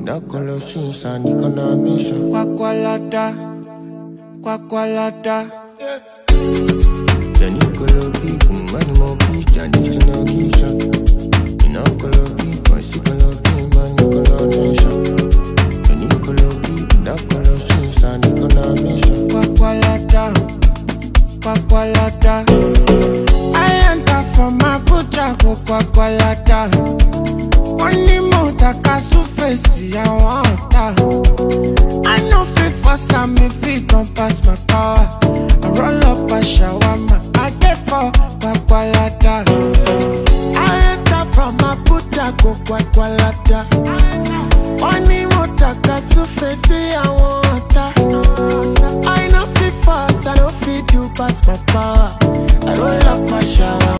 Knuckle and economician. Quacqualada, quacqualada. Then you go low big, money more big, and it's no gisha. You know, go low big, but she go low big, man, you go low nation. Then you go low big, knuckle and economician. Quacqualada, quacqualada. I enter from Abuja, go quacqualada. Wọ́n ní mo taka súfèsì àwọn ọ̀tá. I no fit force am if it don pass my power. I roll up a shawarma, I dey for quacqualada. I enter from Abuja, go quacqualada. Wọ́n ní mo taka súfèsì àwọn ọ̀tá. I no fit force, I no fit do pass my power. I roll up my shower.